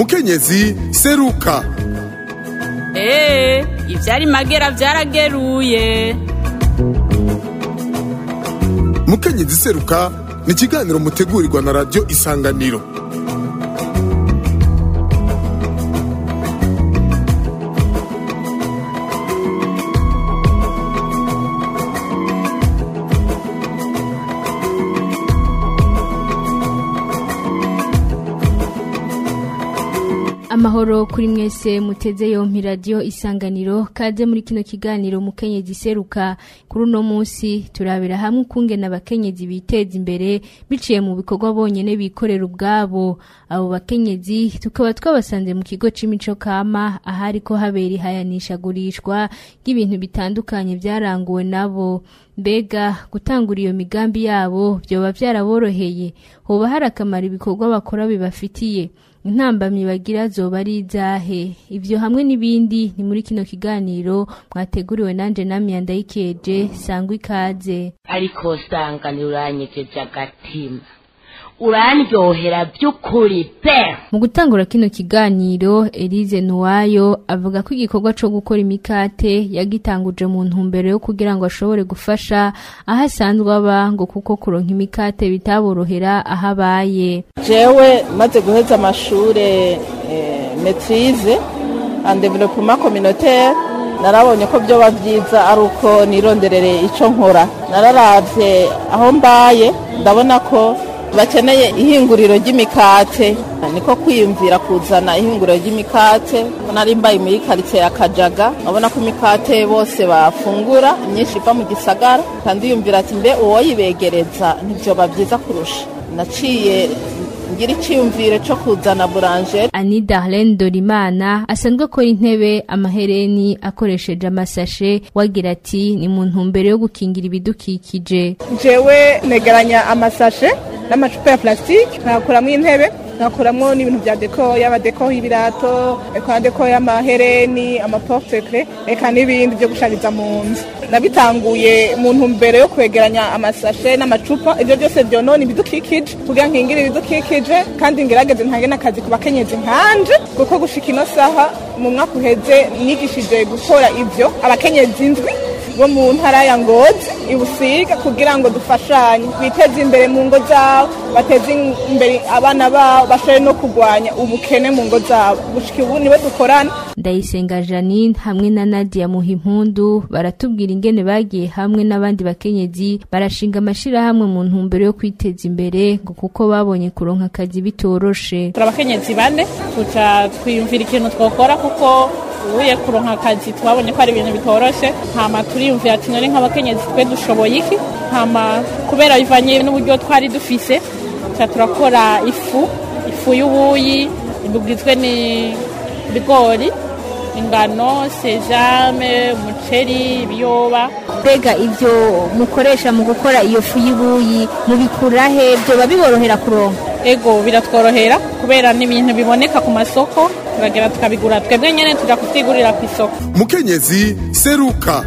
mukenyezi seruka eee ivyari magera vyarageruye mukenyezi seruka ni ikiganiro mutegurirwa na radiyo isanganiro amahoro kuri mwese muteze yompi radiyo isanganiro kaze muri kino kiganiro mukenyezi seruka kuri uno munsi turabira hamwe ukungena abakenyezi biteza imbere biciye mu bikorwa bonyene bikorera ubwabo abo bakenyezi tukaba twabasanze mu kigo c'imico kama ahari ko habera ihayanishagurishwa ry'ibintu bitandukanye vyaranguwe nabo mbega gutangura iyo migambi yabo vyoba vyaraboroheye hoba hari akamaro ibikorwa bakora bibafitiye intambamyi bagira zoba ari izahe ivyo hamwe n'ibindi ni muri kino kiganiro mwateguriwe nanje namye ndayikeje sangwa ikaze ariko usanga uranyegeje agatima urandyohera by'ukuri pe mu gutangura kino kiganiro Elise Nuwayo avuga ko igikorwa co gukora imikate yagitanguje mu ntumbero yo kugira ngo ashobore gufasha aho asanzwe aba ngo kuko kuronka imikate bitaborohera aho abaye jewe maze guheza amashure eh, maîtrise en développement communautaire narabonye ko byoba byiza ari uko nironderere ico nkora nararavye aho mbaye ndabona ko bakeneye ihinguriro ry'imikate niko kwiyumvira kuzana ihinguriro ry'imikate nari mbaye muri karitsiye ya kajaga urabona ko imikate bose bafungura myinshi iva mu gisagara kandi yumvira ati mbe uwoyibegereza ntibyoba byiza kurusha naciye ngira icyiyumviro cyo kuzana burangeri Ani Darlene Dorimana asanzwe akora intebe amahereni akoresheje amasashe wagira ati ni mu ntumbero yo gukingira ibidukikije jewe negeranya amasashe n'amacupa ya plastique nkakuramo intebe nkakuramo n'ibintu bya deko yaba deko y'ibirato eka deko y'amahereni amaportekre eka n'ibindi byo gushariza mu nzu nabitanguye mu ntumbero yo kwegeranya amasashe n'amacupa ibyo byose byonona ibidukikije kugira nkingire ibidukikije kandi ngerageze ntange n'akazi ku bakenyezi nkanje kuko gushika ino saha mu mwaka uheze nigishije gukora ibyo abakenyezi indwi bo mu ntara ya ngozi ibusiga kugira ngo dufashanye biteze imbere mu ngo zabo bateze imbere abana babo bashobore no kurwanya ubukene mu ngo zabo gushika ubu niwe dukorana Ndayisenga Janine hamwe na Nadia Muhimpundu baratubwira ingene bagiye hamwe n'abandi bakenyezi barashinga amashirahamwe mu ntumbero yo kwiteza imbere ngo kuko babonye kuronka akazi bitoroshe turi abakenyezi bane tuca twiyumvira ikintu twokora kuko ubuye kuronka akazi twabonye ko ari ibintu bitoroshe hama turiyumvira ati none nk'abakenyezi twe dushoboye iki hama kubera bivanye n'uburyo twari dufise tuca turakora ifu ifu y'ubuyi igizwe n'ibigori ingano sejame umuceri ibiyoba mbega ivyo mukoresha mu gukora iyo fu y'ibuyi mubikura he vyoba biborohera kuronka ego biratworohera kubera n'ibintu biboneka ku masoko turagera tukabigura twebwe nyene tuja kuvyigurira ku isoko mukenyezi seruka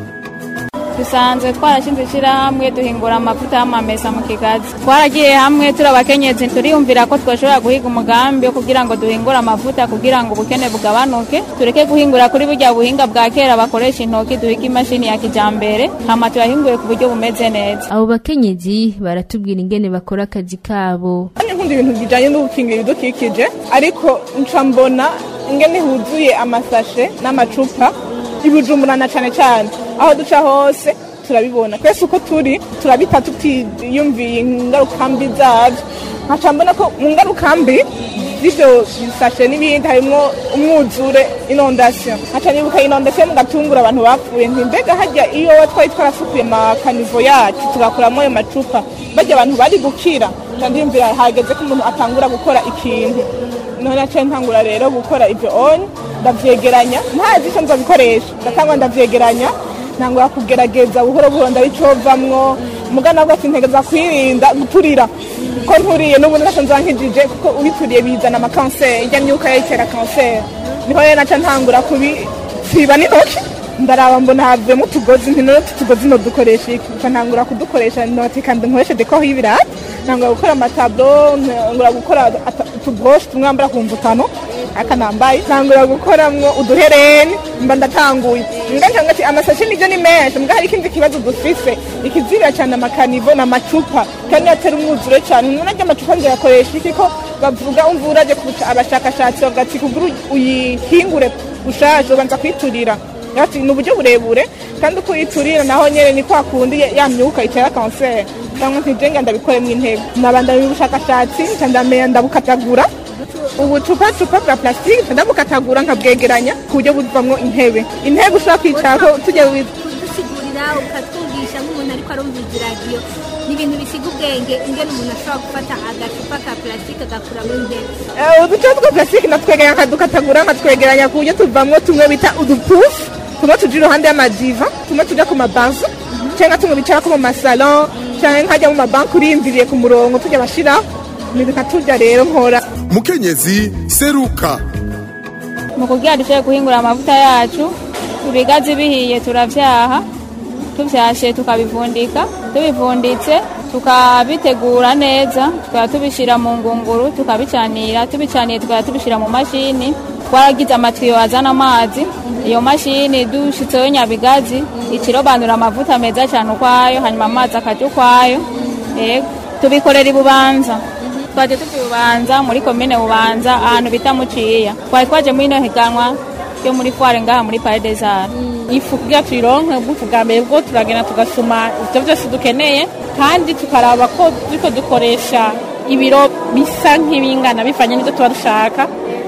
dusanzwe twarashinze ishyirahamwe duhingura amavuta y'amamesa mu kigazi twaragiye hamwe turi abakenyezi turiyumvira ko twashobora guhiga umugambi wo kugira ngo duhingure amavuta kugira ngo ubukene bugabanuke tureke guhingura kuri burya buhinga bwa kera bakoresha intoki duhiga imashini ya kijambere hama tuyahinguye ku buryo bumeze neza abo bakenyezi baratubwira ingene bakora akazi kabo kandi nkunda ibintu bijanye no gukingira ibidukikije ariko nca mbona ingene huzuye amasashe n'amacupa ibujumburana cane cane aho duca hose turabibona twese uko turi turabita tutiyumviye ingaruka mbi zabyo nkaca mbona ko mu ngaruka mbi z'ivyo bisashe n'ibindi harimwo umwuzure inondation nkaca nibuka inondation mu gatungura abantu bapfuye nti mbega harya iyo twari twarasukuye amakanivo yacu tugakuramo ayo macupa barya abantu bari gukira nca ndiyumvira hageze ko umuntu atangura gukora ikintu none naciye ntangura rero gukora ivyo onye ndavyegeranya ntazi ico nzobikoresha ndatangwa ndavyegeranya ntangura kugerageza buhoro buhoro ndabicovamwo mugana bwo sintegeza kwirinda guturira ko nturiye n'ubu naco nzankijije kuko ubituriye bizana amakanseri irya myuka yayitera kanseri niho rero naca ntangura kubisiba n'intoki ndaraba mbona havuyemo utugozi nti none utu tugozi no dukoresha iki nca ntangura kudukoresha noti kandi nkoreshe dekoho y'ibirata ntangura gukora amatablo ntangura gukora ata- utubroshi tumwambara ku mvutano aka nambaye ntangura gukoramwo uduhereni mba ndatanguye mbwa nsanga ati amasashi nivyo ni menshi mbwa hari ikindi kibazo dufise ikizirira cyane amakanivo n'amacupa kandi atari umwuzure cyane none arya amacupa nzoyakoresha iki ko bavuga umva uraje kubuca abashakashatsi bavuga ati kugira uyihingure ushaje ubanza kwiturira ati ni uburyo burebure kandi uko uyiturira naho nyene ni kwa kundi ya- ya myuka itera kanseri cyangwa ntijenga ndabikoremwo intebe nabandanya ubushakashatsi nca ndamenya ndabukatagura ubucupacupa bwa plastique nca ndabukatagura nkabwegeranya ku buryo buvamwo intebe intebe ushobora kwicarako tujya wi- kudusigurira ukatwumvisha nk'umuntu ariko arumviriza iradiyo ni ibintu bisiga ubwenge ingene umuntu ashobora gufata agacupa ka plastique agakuramo intebe Eh, uducupa twa plastique natwegeranya nkadukatagura nkatwegeranya ku buryo tuvamwo tumwe bita udupufu tumwe tuja iruhande y'amadiva tumwe tuja ku mabazo cyangwa tumwe bicarako mu masalon cyangwa nkajya mu mabanki urindiriye ku murongo tujya bashiraho ni bikaturya rero nkora mukenyezi seruka mu kugira dushobore guhingura amavuta yacu ibigazi bihiye turavyaha tuvyashe tukabivundika tubivunditse tukabitegura neza tukaba tubishira mu ngunguru tukabicanira tubicaniye tukaba tubishira mu mashini twaragize amatiyo azana amazi iyo mashini dushitseho nyabigazi ikirobanura amavuta meza cyane ukwayo hanyuma amazi akaja ukwayo yego tubikorera ibubanza twaje tukibubanza muri komine bubanza ahantu bita muciya twari twaje muri ino higanwa yo muri foire ngaha muri pare des arts ifu kugira tuyironke ubwufu bwa mbere bwo turagenda tugasoma ibyo byose dukeneye kandi tukaraba ko turiko dukoresha ibiro bisa nk'ibingana bivanye n'ibyo tuba dushaka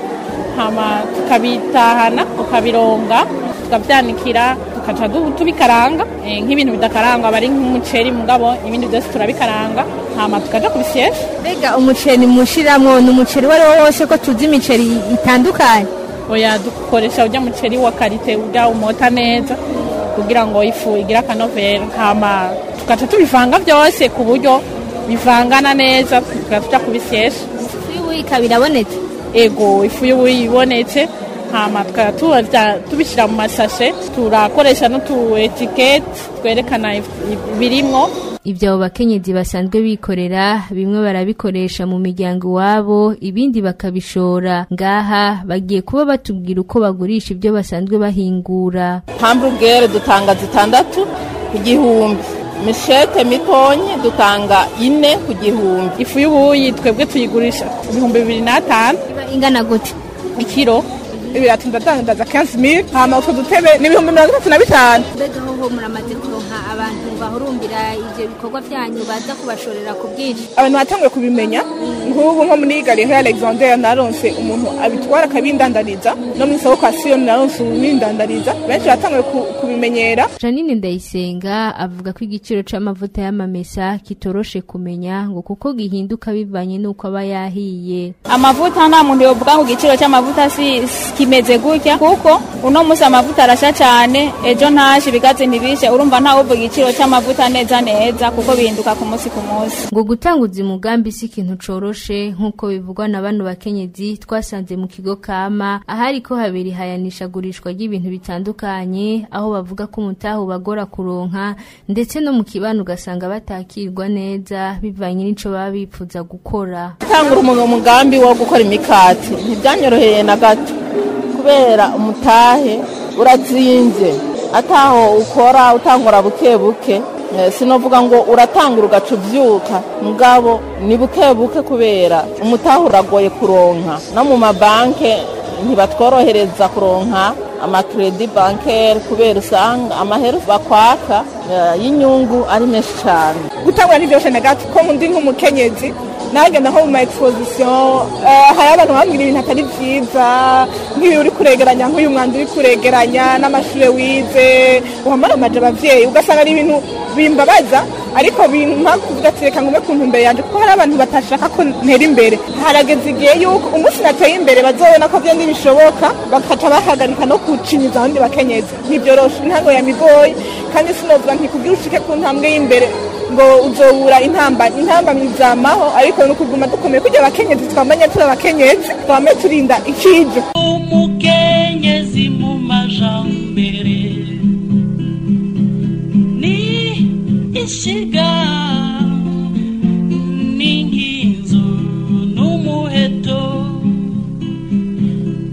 hama tukabitahana tukabironga tukabyanikira tukaca du- tubikaranga eh, nk'ibintu bidakarangwa aba ari nk'umuceri mugabo ibindi byose turabikaranga hama tukaja kubisyesha mbega umuceri mushiramwo ni umuceri uwo ari wo wose ko tuzi imiceri itandukanye oya dukoresha urya muceri wa karite urya umota neza kugira ngo ifu igire akanovera hama tugaca tubivanga byose ku buryo bivangana neza tugaca tuja kubisyesha ifu ikaba irabonetse ego ifu y'ubuyi ibonetse hama tukaba tuza tubishyira mu masashe turakoresha n'utu etiketi twerekana if- ibirimwo ibyo abo bakenyezi basanzwe bikorera bimwe barabikoresha mu miryango iwabo ibindi bakabishora ngaha bagiye kuba batubwira uko bagurisha ibyo basanzwe bahingura hamburugere dutanga zitandatu ku gihumbi mishete mitonyi dutanga ine ku gihumbi ifu y'ubuyi twebwe tuyigurisha ibihumbi bibiri n'atanu iba ingana gute ikiro ibiratu ndadandaza 15000 hama utwo dutebe ni ibihumbi mirongo itatu na bitanu mbega hoho muramaze kuronka abantu bahurumbira ivyo bikorwa vyanyu baza kubashorera ku bwinshi abantu batanguye kubimenya nk'ubu nko muri galerie alexander naronse umuntu abitwara akabindandariza no muri soko kwa siyoni naronse ubindandariza benshi batanguye ku- kubimenyera janine ndayisenga avuga ko igiciro c'amavuta y'amamesa kitoroshe kumenya ngo kuko gihinduka bivanye n'uko aba yahiye amavuta nta muntu yovuga ngo igiciro cy'amavuta si si- kimeze gutya kuko uno munsi amavuta arasha cyane ejo ntashe ibigazi ntibishe urumva ntawe uvuga igiciro cy'amavuta neza neza kuko bihinduka ku munsi ku munsi ngo gutanguza umugambi si ikintu coroshe nk'uko bivugwa na bano bakenyezi twasanze mu kigo kama ahari ko habiri hayanishagurishwa ry'ibintu bitandukanye aho bavuga ko umutaha ubagora kuronka ndetse no mu kibano ugasanga batakirwa neza bivanye n'ico baba bipfuza gukora gutangura umu- umugambi wo gukora imikati ntibyanyoroheye na gato kubera umutahe uratsinze ataho ukora utangura buke buke Eh, sinovuga ngo uratangura ugaca ubyuka mugabo ni buke buke kubera umutahe uragoye kuronka no mu mabanke ntibatworohereza kuronka amakredi bankeri kubera usanga amahera bakwaka eh, y'inyungu ari menshi cyane gutangura ntibyoshe na gato ko ndi nk'umukenyezi nagenda nko mu ma exposition eh, hari abantu bambwira ibintu atari byiza nk'iyo uri kuregeranya nk'uyu mwanda uri kuregeranya n'amashuri wize uhamara amaje abavyeyi ugasanga ari ibintu bimbabaza ariko bimpa kuvuga ati reka ngume ku ntumbero yanje kuko hari abantu batashaka ko ntera imbere harageze igihe yuko umunsi nateye imbere bazobona ko byo bishoboka bakaca bahagarika no kucinyiza abandi bakenyezi ntibyoroshe intango yamigoye kandi sinovuga ntikubwira ushike ku ntambwe y'imbere ngo uzobura intamba intamba mizamaho ariko ni ukuguma dukomeye kugira abakenyezi twamanye turi abakenyezi twame turinda ikijo umukenyezi mu majambere ni ishiga n'inkinzo n'umuheto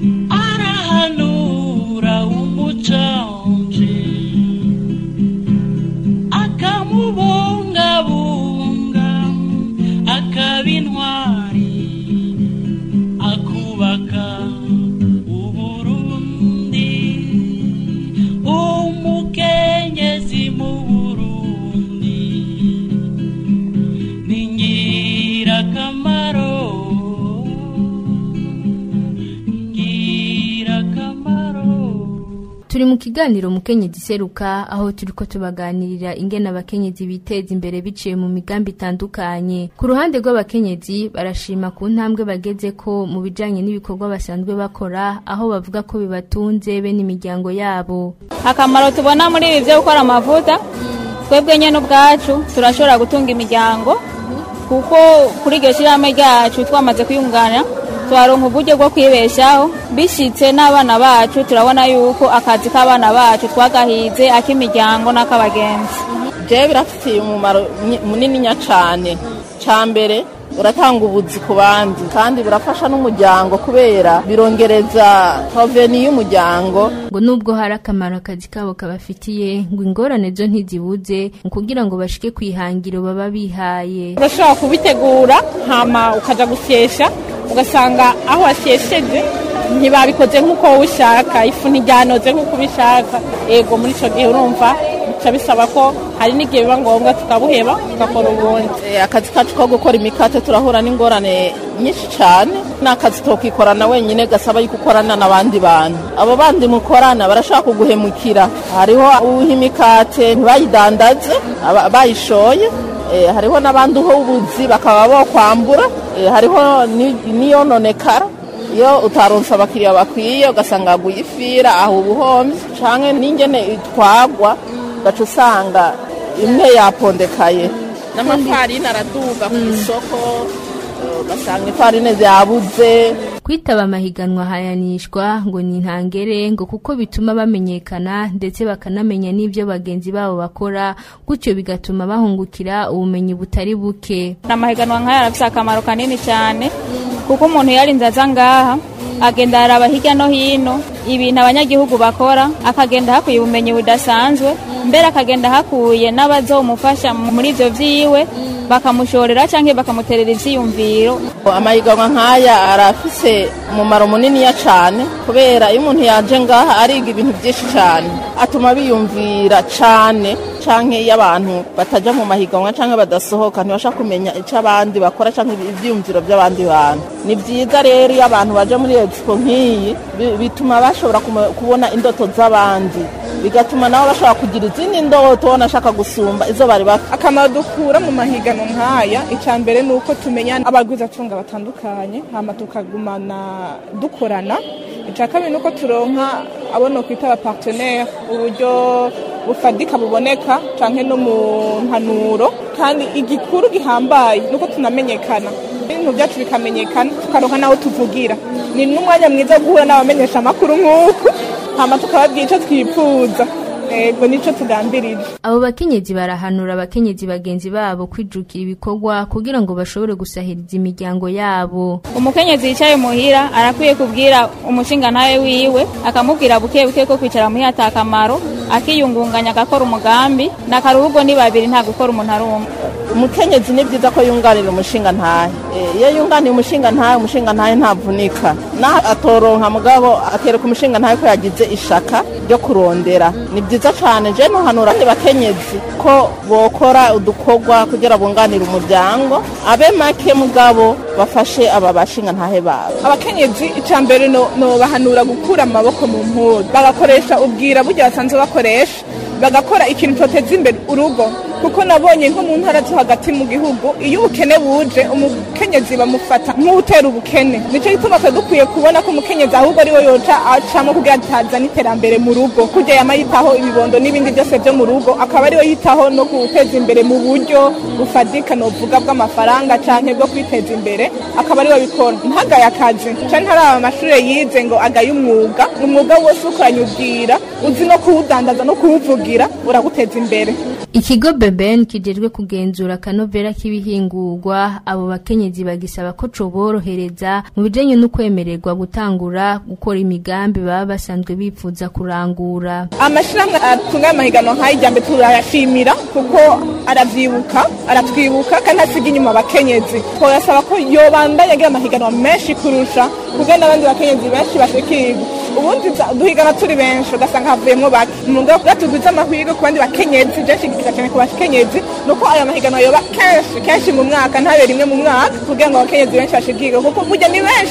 turi mu kiganiro mukenyezi seruka aho turiko tubaganirira ingene abakenyezi biteza imbere biciye mu migambi itandukanye ku ruhande rw'abakenyezi barashima ku ntambwe bageze ko mu bijanye n'ibikorwa basanzwe bakora aho bavuga ko bibatunze be n'imiryango yabo akamaro tubona muri ibi byo gukora amavuta twebwe nyine ubwacu turashobora gutunga imiryango kuko kuri iryo shyirahamwe ryacu twamaze kwiyungana twaronka uburyo bwo kwibeshaho bishyitse n'abana bacu turabona yuko akazi k'abana bacu twagahize ak'imiryango n'ak'abagenzi jewe birafitiye umumaro nyi- munini cyane cya mbere uratanga ubuzi ku bandi kandi burafasha n'umuryango kubera birongereza hoveni y'umuryango ngo nubwo hari akamaro akazi kabo kabafitiye ngo ingorane zo ntizibuze mu kugira ngo bashike ku ihangiro baba bihaye urashobora kubitegura hama ukaja gusyesha ugasanga aho wasyesheje ntibabikoze nk'uko wowe ushaka ifu ntiryanoze nk'uko ubishaka ego muri ico gihe urumva bica bisaba ko hari n'igihe biba ngombwa tukabuheba tugakora ubundi Eh, akazi kacu ko gukora imikate turahura n'ingorane nyinshi cyane ni akazi tokikorana wenyine gasaba yuko ukorana n'abandi bantu abo bandi mukorana barashaka kuguhemukira hariho uha imikate ntibayidandaze aba- bayishoye Eh, hariho n'abandi uha ubuzi bakaba bokwambura Eh, hariho ni- n'iyononekara iyo utaronse abakiriya bakwiye ugasanga yaguye ifira aho ubuhomyi canke n'ingene itwagwa ugaca usanga imwe yapondekaye n'amafarini araduga ku isoko eh, ugasanga ifarine yabuze kwitaba amahiganwa hayanishwa ngo ni intangere ngo kuko bituma bamenyekana ndetse bakanamenya n'ibyo bagenzi babo bakora gutyo bigatuma bahungukira ubumenyi butari buke amahiganwa nk'aya arafise akamaro kanini cyane kuko umuntu yarinze aza ngaha agenda araba hirya no hino ibintu abanyagihugu bakora akagenda hakuye ubumenyi budasanzwe mbere akagenda hakuye n'abazomufasha muri ibyo vyiwe bakamushorera cyangwa bakamuterera ivyiyumviro amahiganwa nk'aya arafise umumaro muniniya cyane kubera iyo umuntu yaje ngaha ariga ibintu byinshi cyane atuma biyumvira cyane canke iyo abantu bataja mu mahiganwa canke badasohoka ntibasha kumenya icyo abandi bakora canke ivyiyumviro by'abandi bantu ni byiza rero iyo abantu baje muri expo nk'iyi bi- bituma bashobora kume- kubona indoto z'abandi bigatuma nabo bashobora kugira izindi ndoto banashaka gusumba izo bari bafite akamaro dukura mu mahiganwa nk'aya icya mbere ni uko tumenya abagwizatunga batandukanye hama tukagumana dukorana icya kabiri ni uko turonka abo no kwita abapartenere uburyo bufadika buboneka cyangwa no mu mpanuro kandi igikuru gihambaye ni uko tunamenyekana ibintu byacu bikamenyekana tukaronka n'aho tuvugira ni n'umwanya mwiza wo guhura n'abamenyesha amakuru nk'uku hama tukababwira icyo twifuza ego nicyo tugambirije abo bakenyezi barahanura abakenyezi bagenzi babo kwijukira ibikorwa kugira ngo bashobore gusahiriza imiryango yabo umukenyezi yicaye muhira arakwiye kubwira umushinga ntawe wiwe akamubwira buke buke ko kwicara muhira ata akamaro akiyungunganya agakora umugambi n'akaruhugo ni babiri nta gukora umuntu ari umwe umukenyezi ni byiza ko yunganira umushinga ntahe Eh, iyo yunganiye umushinga ntahe umushinga ntahe ntavunika naho atoronka mugabo akereka umushinga ntahe ko yagize ishaka ryo kurondera ni byiza cyane je nuhanura abandi bakenyezi ko bokora udukorwa kugira bunganire umuryango abe make mugabo bafashe aba bashinga ntahe babo abakenyezi icya mbere no no bahanura gukura amaboko mu mpuzu bagakoresha ubwira burya basanzwe bakoresha bagakora ikintu cyoteza imbere urugo kuko nabonye nko mu ntara zo hagati mu gihugu iyo ubukene buje umukenyezi bamufata nk'utera ubukene nicyo gituma twe dukwiye kubona ko umukenyezi ahubwo ariwe yoca acamo kugira atazana iterambere mu rugo kujya yama yitaho ibibondo n'ibindi byose byo mu rugo akaba ariwe yitaho no guteza imbere mu buryo bufadika novuga bw'amafaranga canke bwo kwiteza imbere akaba ariwe bikora ntagaye akazi canke ntaraba amashuri yize ngo agaye umwuga umwuga wose ukoranye ubwira uzi no kuwudandaza no kuwuvugira uraguteza imbere ikigo beben kijejwe kugenzura akanovera k'ibihingurwa abo bakenyezi bagisaba ko coborohereza mu bijanye no kwemererwa gutangura gukora imigambi baba basanzwe bifuza kurangura amashirahamwe atunganya amahiganwa nk'aya ijya mbere turayashimira kuko aravyibuka aratwibuka kandi asiga inyuma abakenyezi twayasaba ko yobandanya agira amahiganwa menshi kurusha kugira n'abandi bakenyezi benshi bashikirwa ubundi za- duhigana turi benshi ugasanga havuyemwo bake umugabo kugira tugwize amahirwe ku bandi bakenyezi benshi gisiga cyane ku bakenyezi ni uko ayo mahiganwa yoba kenshi kenshi mu mwaka ntabe rimwe mu mwaka kugira ngo abakenyezi benshi bashikirwe kuko burya ni benshi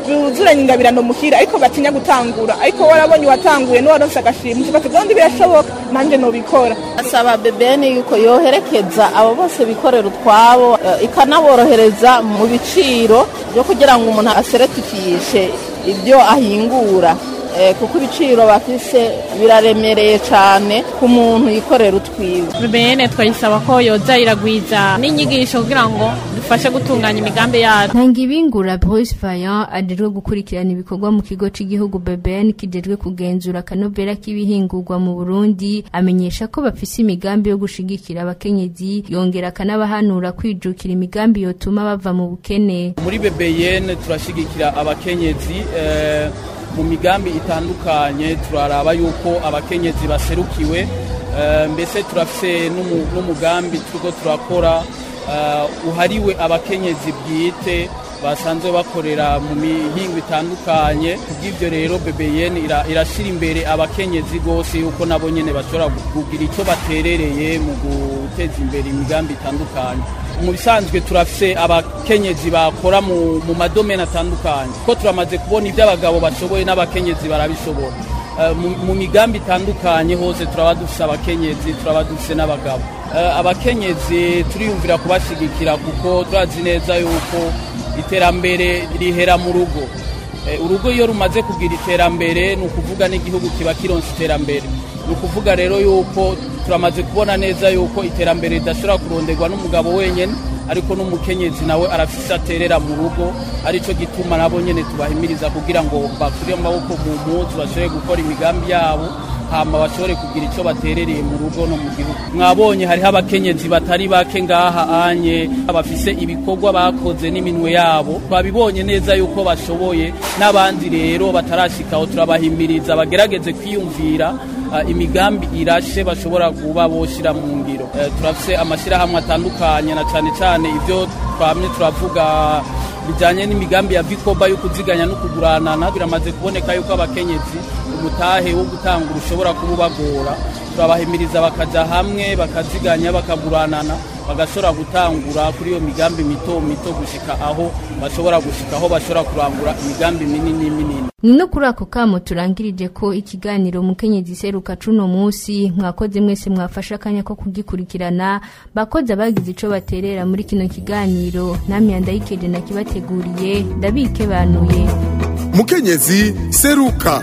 buzuranye ingabirano muhira ariko batinya gutangura ariko warabonye uwatanguye n'uwaronse agashimwe uvuga ati "Gahunda birashoboka nanjye nobikora asaba bebeni yuko yoherekeza abo bose bikorera utwabo eh, ikanaborohereza mu biciro byo kugira ngo umuntu aseretifishe ibyo ahingura Eh, kuko ibiciro bafise biraremereye cyane ku muntu yikorera utwiwe bene twayisaba ko yoza iragwiza n'inyigisho kugira ngo dufashe gutunganya imigambi yacu Ntangibingura Bruce Vaillant ajejwe gukurikirana ibikorwa mu kigo c'igihugu BBN kijejwe kugenzura akanovera k'ibihingurwa mu Burundi amenyesha ko bafise imigambi yo gushigikira abakenyezi yongera akanabahanura kwijukira imigambi yotuma bava mu bukene muri BBN turashigikira abakenyezi eh, mu migambi itandukanye turaraba yuko abakenyezi baserukiwe eh, mbese turafise n'umu- n'umugambi turiko turakora eh, uhariwe abakenyezi bwite basanzwe bakorera mu mihingo itandukanye kubw'ibyo rero BBN ira- irashira imbere abakenyezi rwose yuko nabo nyene bashobora kugira icyo baterereye mu guteza imbere imigambi itandukanye mu bisanzwe turafise abakenyezi bakora mu, mu madomene atandukanye ko turamaze kubona ibyo abagabo bashoboye n'abakenyezi barabishobora Eh, mu, mu migambi itandukanye hose turaba dufise abakenyezi turaba dufise n'abagabo Eh, abakenyezi turiyumvira kubashigikira kuko turazi neza yuko iterambere rihera mu rugo Eh, urugo iyo rumaze kugira iterambere ni ukuvuga n'igihugu kiba kironsa iterambere ni ukuvuga rero yuko turamaze kubona neza yuko iterambere ridashobora kuronderwa n'umugabo wenyine ariko n'umukenyezi nawe arafise aterera mu rugo aricyo gituma nabo nyene tubahimiriza kugira ngo bakure amaboko mu mpuzu bashobore gukora imigambi yabo hama bashobore kugira icyo baterereye mu rugo no mu gihugu mwabonye hariho abakenyezi batari bake ngaha anye bafise ibikorwa bakoze n'iminwe yabo twabibonye neza yuko bashoboye n'abandi rero batarashikaho turabahimiriza bagerageze kwiyumvira ah, imigambi irashe bashobora kuba boshira mu ngiro Eh, turafise amashyirahamwe atandukanye na cyane cyane ibyo twamye turavuga bijyanye n'imigambi ya vikoba yo kuziganya no kuguranana biramaze kuboneka yuko abakenyezi umutahe wo gutangura ushobora kuba ubagora turabahimiriza bakaja hamwe bakaziganya bakaguranana bagashobora gutangura kuri iyo migambi mito mito gushika aho bashobora gushika aho bashobora kurangura imigambi minini minini ni no kuri ako kamo turangirije ko ikiganiro mukenyezi seruka cuno musi mwakoze mwese mwafashe akanya ko kugikurikirana bakoze abagize ico baterera muri kino kiganiro namwe yandayikeje nakibateguriye ndabike banuye mukenyezi seruka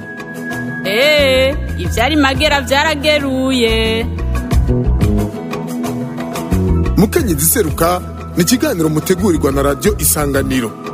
Ee, ivyari magera vyarageruye. mukenyezi seruka ni ikiganiro mutegurirwa na radiyo isanganiro